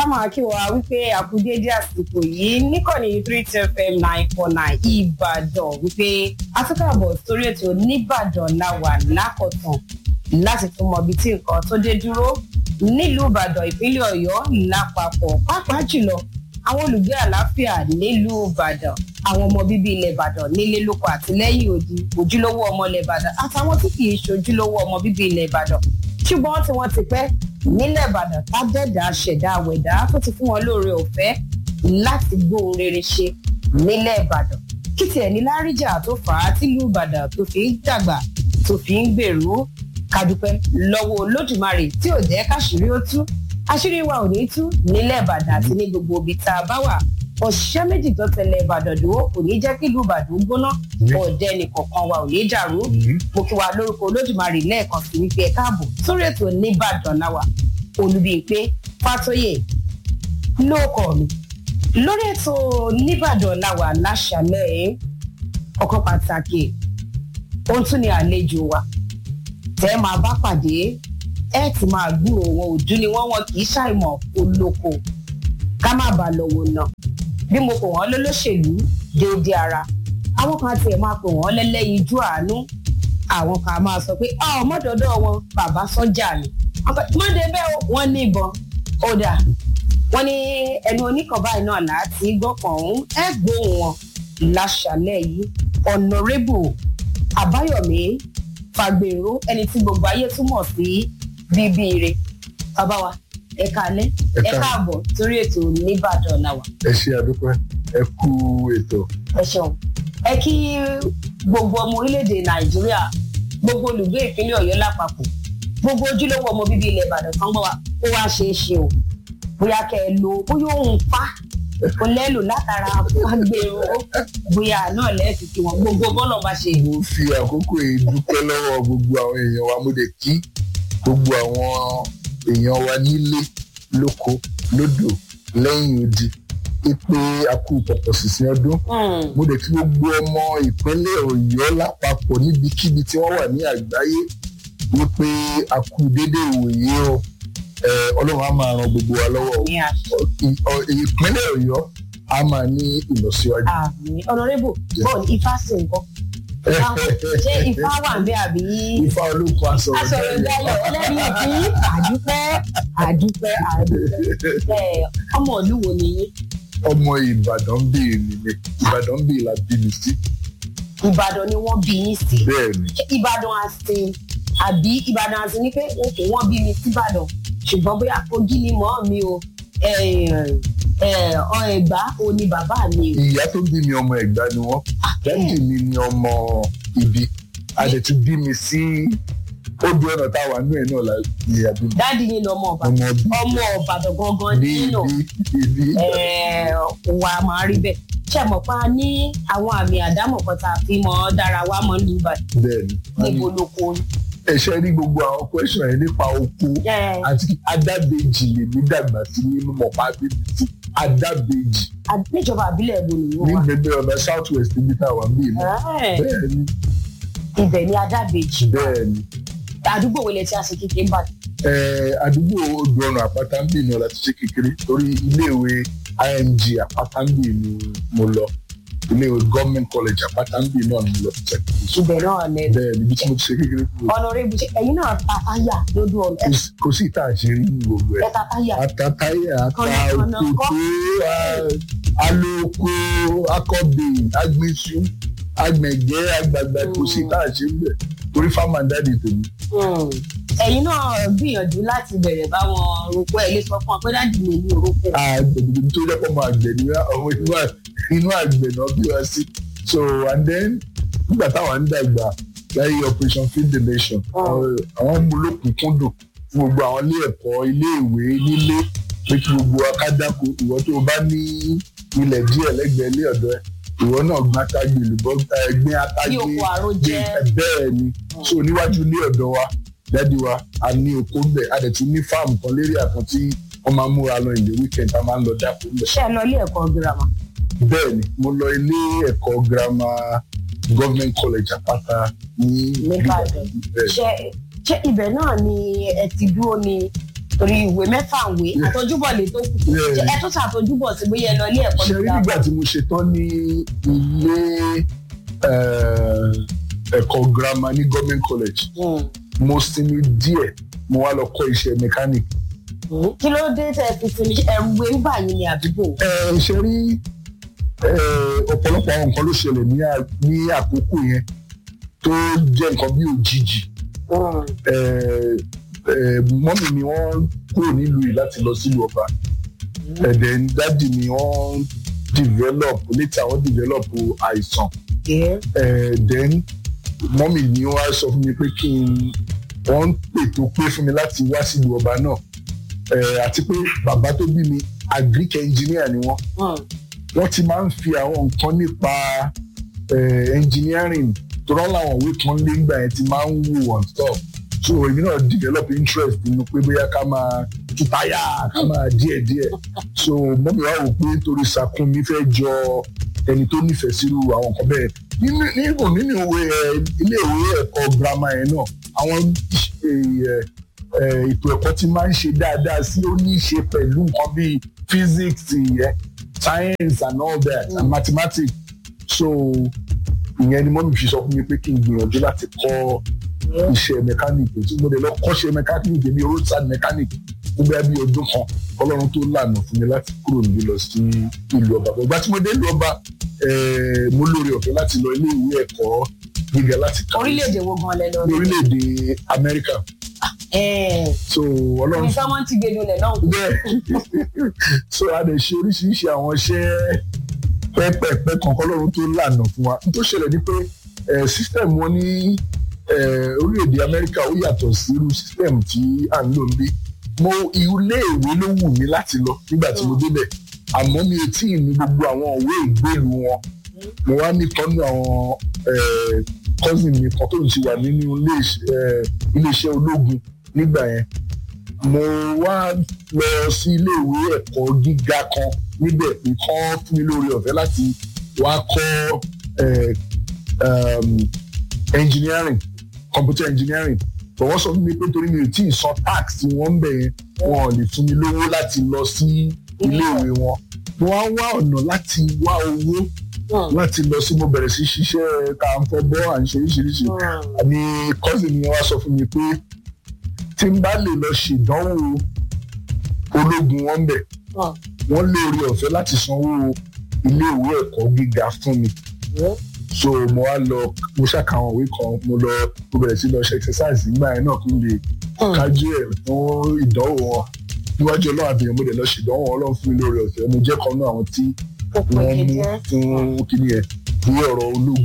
máa kí wa wípé àkúdédé àsìkò yìí níkànnì three two fm nine four nine ìbàdàn wípé afẹ́kàbọ̀ sórí ètò nìbàdàn làwà lákọ̀tàn láti tún mọ ibi tí nǹkan tó dé dúró nílùú ìbàdàn ìpínlẹ̀ ọ̀yọ́ lápapọ̀ pàápàá jùlọ àwọn olùgbé àlàáfíà nílùú ìbàdàn àwọn ọmọ bíbí ilẹ̀ ìbàdàn nílé lóko àti lẹ́yìn odi ojúlówó ọmọ ilẹ̀ ìbàdàn àtàwọn tí kì í ṣojúlówó ọmọ bíbí ilẹ̀ ìbàdàn ṣùgbọ́n tí wọ́n ti pẹ́ nílẹ̀ ìbàdàn tájẹ̀dá ṣẹ̀dá àwẹ̀dá tó ti fún wọn lóore ọ̀fẹ́ láti gbóhun rere ṣe nílẹ̀ ìbàdàn kí tiẹ̀ ní láríjà tó fà á tìlú ìbàdàn tó fi ń dàgbà tó fi ń gbèrú kádúpẹ́ lọ́wọ́ olódùmarè tí ò jẹ́ káṣírí ó tú àṣírí wa ò ní tú nílẹ̀ ìbàdàn àti ní gbogbo ibi tá a bá wà òṣìṣẹ́ méjì tó tẹ̀lé ìbàdàn dúró kò ní jẹ́ kí ìlú ìbàdàn gbóná ọ̀dẹ nìkọ̀ọ̀kan wa ò ní dàrú mo kí wa lórúkọ olódùmarè lẹ́ẹ̀kan sí wípé ẹ káàbọ̀ sórí ètò nìbàdàn láwà olùbíyìnpé fàtóyè lóòkọ̀ mi lórí ètò nìbàdàn láwà láṣàlẹ̀ ọkọ̀ pàtàkì ohun tún ni àlejò wa tẹ́ máa bá pàdé ẹ ti máa gbúrò wọn òdú ni wọ́n wọn kì í ṣàìmọ̀ olóko ká má bàa lọ́wọ́ náà bí mo pè wọ́n lólóṣèlú déédéé ara àwọn kan tiẹ̀ máa pè wọ́n lẹ́lẹ́yinjú àánú àwọn kan máa sọ pé ọmọdọ̀dọ̀ wọn bàbá sọ́jà ni mọ́dé bẹ́ẹ̀ wọ́n ní ìbọn ọ̀dà wọ́n ní ẹnu oníkan báyìí náà láti gbọ́kàn ọ̀hún ẹ gbóhùn wọn láṣàlẹ̀ yìí ọ̀nàrẹ́bù àbáyọ̀mí fàgbèrò ẹni tí gbogbo ayé túmọ̀ sí bíbí ire bàbá wa ẹ káalẹ́ ẹ káàbọ̀ sórí ètò nìbàdàn làwà. ẹ ṣe àdúpẹ́ ẹ kú ètò. ẹ ṣeun ẹ kí gbogbo ọmọ orílẹ̀-èdè nàìjíríà gbogbo olùgbé ìpínlẹ̀ ọ̀yọ́ lápapọ̀ gbogbo ojúlówó ọmọ bíbí ilẹ̀ ìbàdàn kan gbọ́ wa ó wá ṣe é ṣe o bóyá kẹ́ ẹ lo bóyá òun pa kò lẹ́lò látara fagbèrò bóyá náà lẹ́ẹ̀kì kí wọ́n gbogbo bọ́ọ̀lù bá ṣe. mo fi àkókò yìí dúpẹ́ lọ́wọ́ gbogbo àwọn èèyàn wa mo lè kí gbogbo àwọn èèyàn wa nílé lóko lódò lẹ́yìn odi pé a kú pọ̀pọ̀ sísìn ọdún mo lè kí gbogbo ọmọ ìpínlẹ̀ ọ̀yọ́ lápapọ̀ níbikíbi tí wọ́n wà ní àgbáyé wípé a kú déédéé ìwòye o ọlọ́run á máa ran gbogbo wa lọ́wọ́ ìpínlẹ̀ ọ̀yọ́ á máa ní ìlọsíwájú. ọ̀nàrẹ́bù bọ́ọ̀lù ifá sí nǹkan ṣé ifá wà ń bẹ àbí. ifá olóko asọ̀rọ̀ asọ̀rọ̀ ìdáyọ̀ ẹlẹ́rìí ìpín àdúpẹ́ àdúpẹ́ àdúpẹ́ ọmọ ìlú wo ni yín. ọmọ ìbàdàn bíi mi ni ìbàdàn bíi la bí mi sí. ìbàdàn ni wọ́n bí yín sí. bẹ́ẹ̀ni. ìbàdàn àsìn àbí ìbàdàn àsìn ni pé òkè wọ́n bí mi síbàdàn ṣùgbọ́n bóyá kogi ni mọ́ mi o ẹ̀gbá o ni bàbá mi o. ìyá tó bí mi ọmọ ẹ̀gbá ni wọ́n dájú mi ni ọmọ ibi a lè tún bí mi sí odò ọ̀nà táwa nú ẹ̀ náà la ní àbí. dáàdi yín lọmọ ọbàdàn ọmọ ọbàdàn gangan nínú wa máa rí bẹ́ẹ̀ ṣe mọ̀ pa ní àwọn àmì àdámọ̀ kan tá a fi mọ́ dára wa mọ́ ní ìbàdàn bẹ́ẹ̀ni níbo lóko ni ẹ ṣe rí gbogbo àwọn question yẹn nípa oko àti adábẹ́jì lèmi dàgbà sí nínú mọ̀pá bíbí tí adábẹ́jì. níjọba àbílẹ̀ wo ni ní gbẹgbẹ ọ̀nà south west níbi tá a wà níbí náà. bẹ́ẹ̀ni. ibẹ̀ ni adábẹ́jì. bẹ́ẹ̀ni. àdúgbò wo lẹ ti àṣẹ kékeré ń bà. ẹ àdúgbò odò ọ̀nà àpáta ń bì náà láti ṣe kékeré torí iléèwé img àpáta ń bì ni mo lọ iléèwé government college àpátámbì náà ni mo lọ tẹ. ibẹ̀ náà lẹ. bẹ́ẹ̀ níbi tí mo ti ṣe kékeré kúrò. ọ̀nàrẹ́bù ṣe ẹ̀yin náà ta táyà lójú ọ̀nà. kò sí ìta àṣírí ní gbogbo ẹ̀. ẹ̀ta táyà. ata táyà ata òkòtó alóko akọbè agbésù agbẹ̀gẹ́ àgbàgbà kò sí ìta àṣírí bẹ̀ torí fáwọn dáàdì tèmi. ẹ̀yin náà gbìyànjú láti bẹ̀rẹ̀ báwọn roko ẹ̀ lè sọ fún ọ pé dáàdì mi ní orúkọ. àgbẹ̀dẹ̀ tó lẹ́pọ̀ mọ́ àgbẹ̀ ni ọmọ inú àgbẹ̀ náà bí wá sí so and then nígbà táwọn ń dàgbà láyé operation feed the nation àwọn mú lókùnkúndùn fún gbogbo àwọn ilé ẹ̀kọ́ ilé ìwé nílé pé kí gbogbo akádáko ìwọ tó o bá ní ilẹ̀ díẹ̀ lẹ́gbẹ̀ẹ́ ilé ọ̀dọ́ ẹ̀ ìwọ náà gbọ́n atágbé olùbọ́ ẹgbẹ́ atágbé bẹ́ẹ̀ ni so níwájú ilé ọ̀dọ́ wa dádì wa a ní oko bẹ̀ a dẹ̀ tún ní fáàmù kan lérí àkàn tí wọ́n máa ń múra lọ ìlú weekend a máa ń lọ dáko bẹ̀. ṣé ẹ lọ ilé ẹ̀kọ́ girama bẹ́ẹ̀ ni mo lọ ilé ẹ̀kọ́ girama government college àpáta ní nìbàdàn ṣe ṣe ibẹ̀ náà ni ẹ ti dúró ni torí ìwé mẹ́fà ń wé àtọ́júbọ̀ lè tó kù Yeah. Ṣé ẹ tún ṣàtọ́júbọ̀ sí bóyá ẹ lọ ilé ẹ̀kọ́ ṣe rí nígbà tí mo ṣe tán ní ilé eh, ẹ̀kọ́ girama ní government college mo sinmi díẹ̀ mo wá lọ kọ́ iṣẹ́ mechanic. kí ló dé tẹ fi sinmi ṣe ẹrù wé ń bà yín ní àdúgbò. ẹ ṣe rí eh, ọ̀pọ̀lọpọ̀ àwọn nǹkan ló ṣẹlẹ̀ ní à- ní àkókò yẹn tó jẹ́ nǹkan bí òjijì Eh, eh, mọ́mì mi wọ́n kúrò nílùú yìí láti lọ sílùú ọba ẹ̀dẹ̀ dádì mi wọ́n develop later wọ́n develop àìsàn Eh, then mọ́mì ni wọ́n á sọ fún mi pé kí n wọ́n ń pètò pé fún mi láti wá sílùú ọba náà Eh, àti pé bàbá tó bí mi agric engineer ni wọ́n wọ́n ti máa ń fi àwọn nǹkan nípa eh, engineering tó rán láwọn òwe kan lé ńgbà yẹn ti máa ń wò on stop so èmi náà develop interest nínú pé bóyá ká máa tú táyà ká máa díẹ̀ díẹ̀ so mọ́mí wa wò pé torí Sàkúnmí fẹ́ jọ ẹni tó nífẹ̀ẹ́ sírú àwọn nǹkan bẹ́ẹ̀ nínú nínú nínú ìwé ẹ ilé ìwé ẹ̀kọ́ girama yẹn náà àwọn ẹ, ẹ, ètò ẹ̀kọ́ ti máa ń ṣe dáadáa sí ó ní í ṣe pẹ̀lú nǹkan bíi physics yẹn science and all that and mathematics so ìyẹn ni mọ́mí fi sọ fún mi pé kí n gbìyànjú láti kọ́ iṣẹ́ mẹkáníìkì tí mo lè lọ kọ́ṣẹ́ mẹkáníìkì ní roadside mechanic fún bẹ́ẹ̀ bí ọdún kan ọlọ́run tó lànà fún mi láti kúrò níbí lọ sí ìlú ọba ìgbà tí mo dé ìlú ọba eh, mo lóore ọ̀fẹ́ láti lọ ilé ìwé ẹ̀kọ́ gíga láti kàwé orílẹ̀-èdè wo gan lẹ lọ ní orílẹ̀-èdè Amẹ́ríkà ẹ̀ so ọlọ́run ní sọ́mọ́ ti gbẹdùn lẹ̀ náà. bẹ́ẹ̀ so a lè ṣe oríṣiríṣi àwọn iṣẹ́ pẹ́pẹ́pẹ́ kankan lọ́run tó lànà fún wa n tó ṣẹlẹ̀ ni pé eh, system wọn ní eh, orílẹ̀-èdè Amẹ́ríkà ó yàtọ̀ sí irú system tí à ń lò ń bí mo ilé ìwé ló wù mí láti lọ nígbà tí mo débẹ̀ àmọ́ mi ò tí ì ní gbogbo àwọn òwe ìgbélu wọn mo wá nìkan ní àwọn eh, cousin mi kan tó ń ṣe wà nínú ilé iṣẹ́- eh, iléeṣẹ́ ológun nígbà yẹn mo wá lọ sí iléèwé ẹ̀kọ́ gíga kan níbẹ̀ pé kán fún mi lórí ọ̀fẹ́ láti wá kọ́ eh, um, engineering computer engineering but wọ́n sọ fún mi pé torí mi ò tí ì san tax tí wọ́n ń bẹ̀ yẹn wọn ò lè fún mi lówó láti lọ sí iléèwé wọn mo wá wá ọ̀nà láti wá owó láti lọ sí mo bẹ̀rẹ̀ sí ṣiṣẹ́ ká ń fọ́ bọ́ à ń ṣe oríṣiríṣi ni cousin mi wá sọ fún mi pé tí n bá lè lọ ṣèdánwò ológun wọn bẹ̀ wọ́n lé orí ọ̀fẹ́ láti sanwó iléèwé ẹ̀kọ́ gíga fún mi so mo wá lọ mo ṣàkàwọn òwe kan mo lọ mo bẹ̀rẹ̀ sí lọ ṣe exercise nígbà yẹn náà kí n lè kájú ẹ̀ fún ìdánwò wọn níwájú ọlọ́run àbẹ̀yẹ̀ mo dẹ̀ lọ ṣèdánwò ọlọ́run fún mi lórí ọ̀fẹ́ mo jẹ́ kan náà àwọn tí wọ́n mú fún kíní ẹ̀ fún ọ̀rọ̀ ológun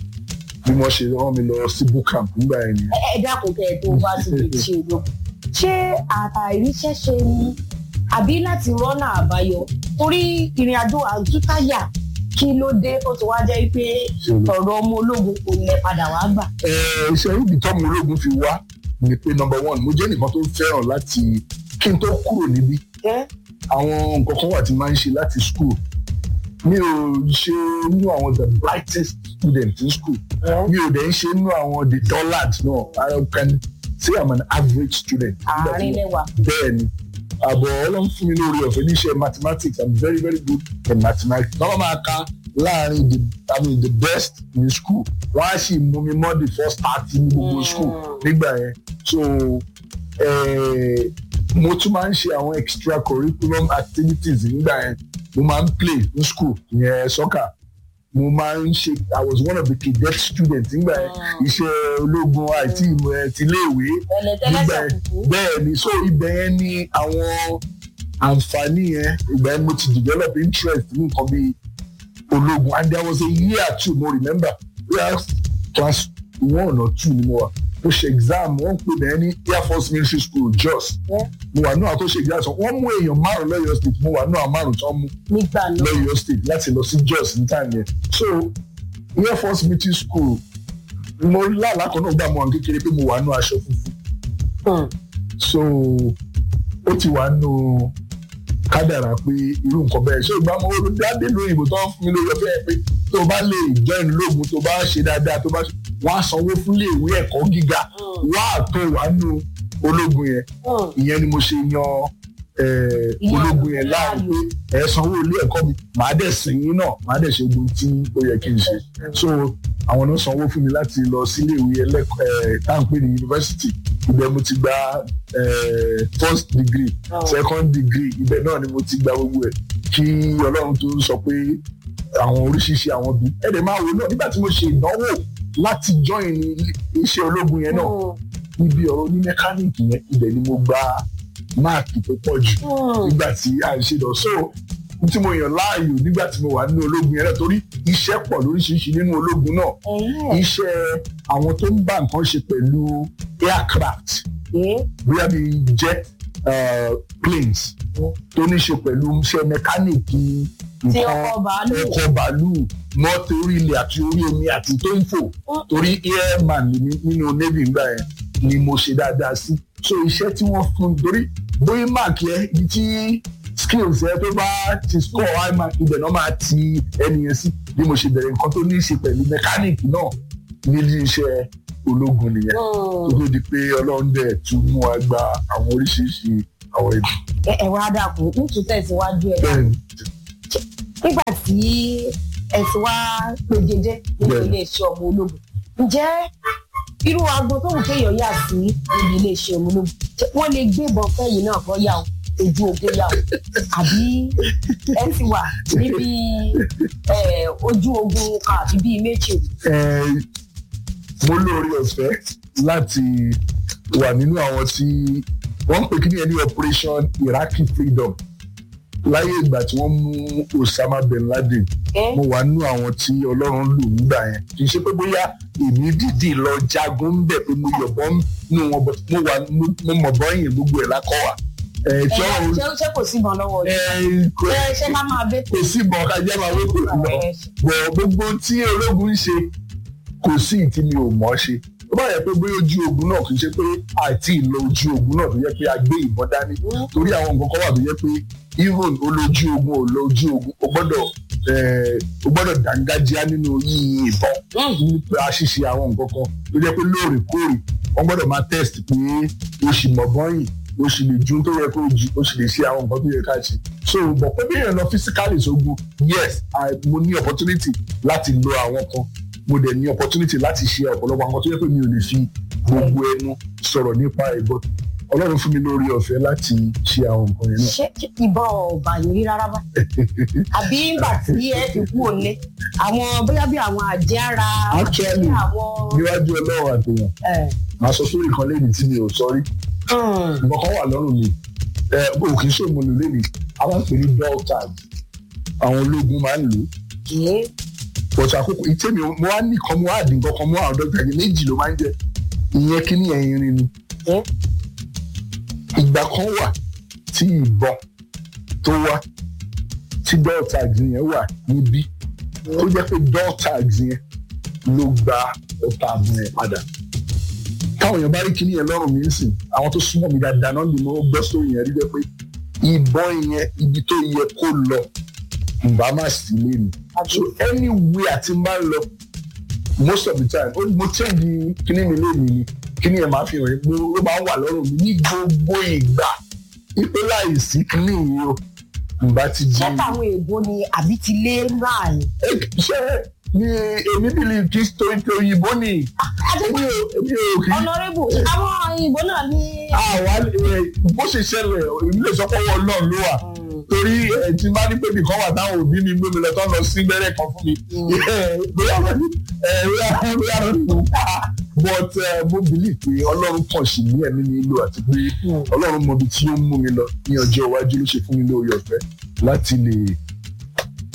bí wọ́n ṣe rán mi lọ sí bootcamp nígbà yẹn nìyẹn. ẹ dákun kẹ ẹ tó bá ti lè ṣe ológun ṣé àìríṣẹ́ ṣe ni àbí láti rọ́nà àbáyọ torí ìrìn àjò àtúntàyà kí ló dé ó ti wá jẹ́ pé ọ̀rọ̀ ọmọ ológun kò lẹ padà wá gbà. Ẹ, iṣẹ́ ibi tọ́mọ ológun fi wá ni pé number one mo jẹ́ nìkan tó fẹ́ràn láti kí n tó kúrò níbí àwọn nǹkan kan wà tí máa ń ṣe láti school mi ò ṣe nínú àwọn the brightest student in school mi ò dẹ̀ ń ṣe nínú àwọn the dullard náà I can say I'm an average student. àárín lẹ́wà. bẹ́ẹ̀ ni àbọ̀ ọlọ́run fún mi lórí ọ̀fẹ́ níṣẹ́ mathematics I'm very very good in mathematics. báwo máa ka láàrin the I mean the best in school wọ́n á sì mú mi mọ́ the first thirty ní gbogbo school nígbà yẹn so eh, mo tún máa ń ṣe àwọn extra curriculum activities nígbà yẹn mo máa ń play ní school yẹn soccer mo máa ń ṣe I was one of the cadet students nígbà yẹn iṣẹ́ ológun àìtí ìmọ̀ ẹ̀ ti léèwé nígbà ẹlẹtẹlẹsẹ yẹn kùkú. bẹ́ẹ̀ ni so ibẹ̀ yẹn ni àwọn àǹfààní yẹn ìgbà yẹn mo ti develop interest ní nǹkan bíi ológun and there was a year too mo remember where class one or two ni mo wà mo ṣe exam wọ́n pè bẹ́ẹ̀ ní air force military school jos Yeah. mo wà náà tó ṣe exam sọ wọ́n mú èèyàn márùn lọ́yọ̀ state mo wà náà márùn tó mú nígbà náà lọ́yọ̀ state láti lọ sí jos ní time yẹn so air force military school mo lálàá kan náà gbà mọ́ àwọn kékeré pé mo wà nù aṣọ funfun Hmm. so ó ti wà nù kádàrà pé irú nǹkan bẹ́ẹ̀ ṣé ìgbà mo dáadé lóyìnbó tó ń fún mi lórí ọ̀fẹ́ pé tó bá lè join lóògùn tó bá ṣe dáadáa tó bá ṣe wọ́n á sanwó fún iléèwé ẹ̀kọ́ gíga wá àtọ̀ wà nù ológun yẹn Hmm. ìyẹn ni mo ṣe yan eh, Ìyẹn ológun yẹn láàyè láàyò. pé ẹ sanwó ilé ẹ̀kọ́ mi màá dẹ̀ sìn yín náà màá dẹ̀ ṣe ogun tí ó yẹ kí n ṣe so àwọn náà sanwó fún mi láti lọ sílé ìwé ẹlẹ́kọ̀ọ́ ẹ̀ tá à ń pè ní yunifásitì ibẹ̀ mo ti gba eh, first degree Oh. second degree ibẹ̀ náà ni mo ti gba gbogbo ẹ̀ kí ọlọ́run tó sọ pé àwọn oríṣiríṣi àwọn bí ẹ̀dẹ̀ máa wò náà nígbà tí mo ṣe ìdánwò láti join iṣẹ́ ológun yẹn náà Hmm. níbi ọ̀rọ̀ ní mẹkáníìkì yẹn ibẹ̀ ni mo gba máàkì tó pọ̀ jù Hmm. nígbà tí a ń ṣe lọ so n tí mo yàn láàyò nígbà tí mo wà nínú ológun yẹn náà torí iṣẹ́ pọ̀ lóríṣiríṣi nínú ológun náà Ẹ̀hẹ́. iṣẹ́ àwọn tó ń bá nǹkan ṣe pẹ̀lú aircraft Eh. bóyá bí jet uh, planes tó ní ṣe pẹ̀lú iṣẹ́ mẹkáníìkì Tí nǹkan ọkọ̀ bàálù. ọkọ̀ bàálù mọ́tò orí ilẹ̀ àti orí omi àti tó ń fò torí airman ni mí nínú navy ńgbà yẹn ni mo ṣe dáadáa sí so iṣẹ́ tí wọ́n fún torí bóyá mark yẹn ibi tí skills yẹn tó bá ti score high mark ibẹ̀ náà máa ti ẹni yẹn sí bí mo ṣe bẹ̀rẹ̀ nǹkan tó ní í ṣe pẹ̀lú mechanic náà nílé iṣẹ́ ológun nìyẹn tó Hmm. tó di pé ọlọ́run dẹ̀ tún mú wa gba àwọn oríṣiríṣi àwọn ẹbí. Ẹ ẹ wá dàkú ń tún tẹ̀síwájú ẹ̀ bẹ́ẹ̀ nígbà tí ẹ ti wá pejede nínú Bẹ́ẹ̀ni. iléeṣẹ́ ọmọ ológun ǹjẹ́ irú aago tó wù kéèyàn yà sí níbi iléeṣẹ́ ọmọ ológun ṣé wọ́n lè gbébọn fẹ́yìn náà kọ́ yà ó ojú ogun yà ó àbí ẹ ti wà níbi eh, ojú ogun kan àbí bíi méjì Eh, mo lóore ọ̀fẹ́ láti wà nínú àwọn tí wọ́n ń pè kí ni ẹni operation iraqi freedom láyé ìgbà tí wọ́n mú osama bin laden ẹ mo wà nínú àwọn tí ọlọ́run lò nígbà yẹn kì í ṣe pé bóyá èmi dìdì lọ jagun ń bẹ̀ pé mo yọ̀bọ̀ nínú wọn but mo wà mo mọ̀ bọ́yìn gbogbo ẹ̀ lákọ̀ wà. ẹ̀ tí ẹ ọ̀run ṣé ṣé kò síbọn lọ́wọ́ yìí ẹ̀ kò ṣé ṣé ká máa bẹ kò sí ìbọn kájá máa wé kò lọ bọ̀ gbogbo tí ológun ń ṣe kò sí ìtí mi ò mọ̀ ṣe tó bá yẹ pé bóyá ojú ogun náà kì í ṣe pé àti ìlọ ojú ogun náà tó yẹ pé a gbé ìbọn dání torí àwọn nǹkan kan wà tó yẹ pé even olójú ogun ò lọ ojú ogun o gbọ́dọ̀ eh, o gbọ́dọ̀ dángájíá nínú yíyin ìbọn nípa ṣíṣe àwọn nǹkan kan tó jẹ́ pé lóòrèkóòrè wọ́n gbọ́dọ̀ máa test pé o sì mọ̀ bọ́yìn o sì lè ju tó yẹ kó o ju o sì lè ṣe àwọn nǹkan tó yẹ ká ṣe so bọ̀ pé bí èèyàn lọ physically sógun yes I, mo ní opportunity láti lo àwọn kan mo dẹ̀ ní opportunity láti ṣe ọ̀pọ̀lọpọ̀ àwọn tó yẹ pé mi ò lè fi gbogbo ẹnu sọ̀rọ̀ nípa ẹ̀ but ọlọ́run fún mi lórí ọ̀fẹ́ láti ṣe àwọn nǹkan yẹn náà. ṣé ṣé ìbọn ọba yìí rí rárá bá àbí ńgbà tí ẹ fi kú òní àwọn bóyá bí àwọn àjẹára Actually, àwọn níwájú ọlọ́run àtẹ̀yàn ẹ, màá sọ sórí kan lẹ́yìn tí mi ò sọ rí hmm, nǹkan kan wà lọ́rùn mi ẹ o kì í ṣe òmùlò lẹ́yìn a máa ń pè ní bell tag àwọn ológun máa ń lò ó kìí but àkókò ìtẹ́mi mo wá ní kan mo wá dín nǹkan kan mo wá àwọn dọ́kítà yẹn méjì ló máa ń jẹ ìyẹn kí ní ẹyin rin ni Hmm. ìgbà kan wà tí ìbọn tó wá tí bell tag yẹn wà níbí tó jẹ́ pé bell tag yẹn ló gba ọta àbùn yẹn padà táwọn èèyàn bá rí kíní yẹn lọ́rùn mi ń sìn àwọn tó súnmọ́ mi dáadáa náà ni mo gbọ́ sórí yẹn rí jẹ́ pé ìbọn yẹn ibi tó yẹ kó lọ ìbá má sí lé mi so anywhere àti máa ń lọ most of the time ó mo change kíní mi lé mi ni kíní yẹn máa fi hàn mí ló máa ń wà lọ́rùn mi ní gbogbo ìgbà ipe láì sí kíní yìí o ìbá ti di ṣé táwọn èèbó ni àbí ti lé náà ni. Eh, ṣé ni èmi believe kí torí pé òyìnbó ni èmi ò èmi ò kì í ọ̀nàrẹ́bù àwọn òyìnbó náà ní. àwa ẹ, bó ṣe ṣẹlẹ̀ èmi lè sọ pé ọwọ́ náà ló wà torí ẹ ti máa ní pé nìkan wà táwọn òbí mi gbé mi lọ tó ń lọ sí gbẹ́rẹ́ kan fún mi ẹ, bóyá wọn ní ẹ, bóyá bóyá wọn ní mo pa but ẹ, mo believe pé ọlọ́run kàn sí ní ẹ̀mí mi lò àti pé ọlọ́run mọ ibi tí ó ń mú mi lọ ní ọjọ́ iwájú ló ṣe fún mi lórí ọ̀fẹ́ láti lè